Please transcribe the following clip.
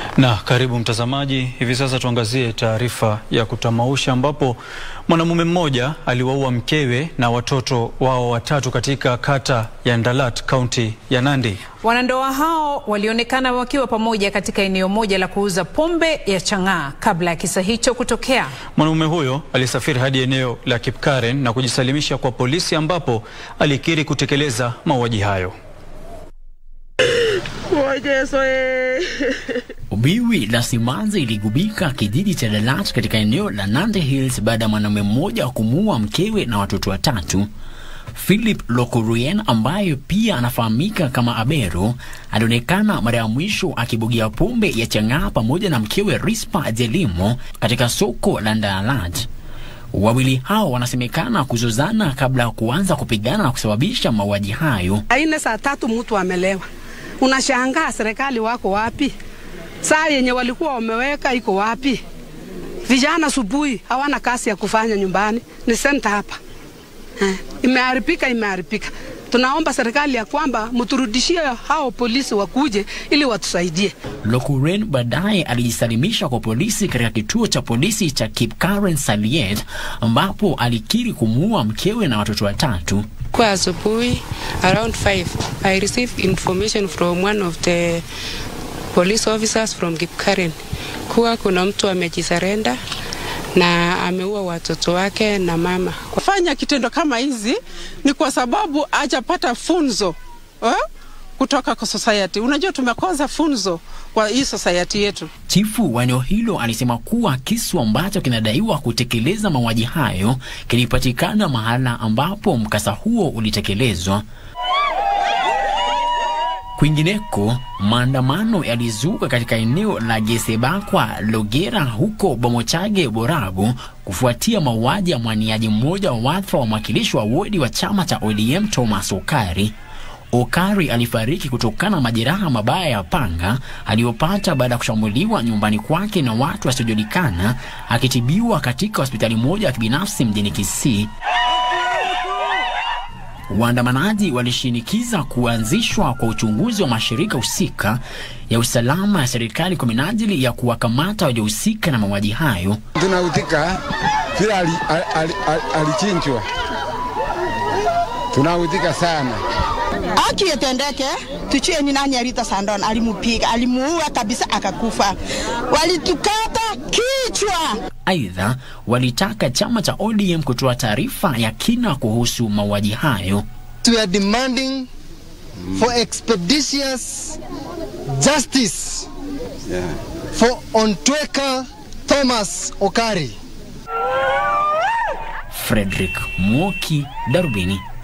Na karibu mtazamaji, hivi sasa tuangazie taarifa ya kutamausha ambapo mwanamume mmoja aliwaua mkewe na watoto wao watatu katika kata ya Ndalat, kaunti ya Nandi. Wanandoa hao walionekana wakiwa pamoja katika eneo moja la kuuza pombe ya chang'aa kabla ya kisa hicho kutokea. Mwanamume huyo alisafiri hadi eneo la Kipkaren na kujisalimisha kwa polisi ambapo alikiri kutekeleza mauaji hayo. Biwi la simanzi iligubika kijiji cha Dalat katika eneo la Nandi Hills baada ya mwanamume mmoja kumuua mkewe na watoto watatu. Philip Lokurien ambaye pia anafahamika kama Abero alionekana mara ya mwisho akibugia pombe ya chang'aa pamoja na mkewe Rispa Jelimo katika soko la Dalat. Wawili hao wanasemekana kuzozana kabla ya kuanza kupigana na kusababisha mauaji hayo. Aine saa tatu mtu amelewa, unashangaa serikali wako wapi? Saa yenye walikuwa wameweka iko wapi? Vijana asubuhi hawana kazi ya kufanya nyumbani, ni senta hapa eh, imeharibika, imeharibika. Tunaomba serikali ya kwamba mturudishie hao polisi wakuje ili watusaidie. Lokuren baadaye alijisalimisha kwa polisi katika kituo cha polisi cha Kipkaren Saliet ambapo alikiri kumuua mkewe na watoto watatu. Kwa asubuhi around 5 I received information from one of the police officers from Kipkaren kuwa kuna mtu amejisarenda na ameua watoto wake na mama. Kufanya kitendo kama hizi ni kwa sababu hajapata funzo eh, kutoka kwa society. Unajua tumekosa funzo kwa hii society yetu. Chifu wa eneo hilo alisema kuwa kisu ambacho kinadaiwa kutekeleza mauaji hayo kilipatikana mahala ambapo mkasa huo ulitekelezwa. Kwingineko, maandamano yalizuka katika eneo la Gesebakwa Logera huko Bomochage Borabu kufuatia mauaji ya mwaniaji mmoja wa wadhifa wa mwakilishi wa wodi wa chama cha ODM Thomas Okari. Okari alifariki kutokana na majeraha mabaya ya panga aliyopata baada ya kushambuliwa nyumbani kwake na watu wasiojulikana akitibiwa katika hospitali moja ya kibinafsi mjini Kisii. Waandamanaji walishinikiza kuanzishwa kwa uchunguzi wa mashirika husika ya usalama ya serikali kwa minajili ya kuwakamata waliohusika na mauaji hayo. Tunautika vile alichinjwa, tunautika sana. Haki itendeke, tujue ni nani Rita Sandon alimupiga, alimuua kabisa akakufa, walitukata kichwa. Aidha, walitaka chama cha ODM kutoa taarifa ya kina kuhusu mauaji hayo. We are demanding for expeditious justice Yeah. for Ontweka Thomas Okari. Frederick Mwoki, Darubini.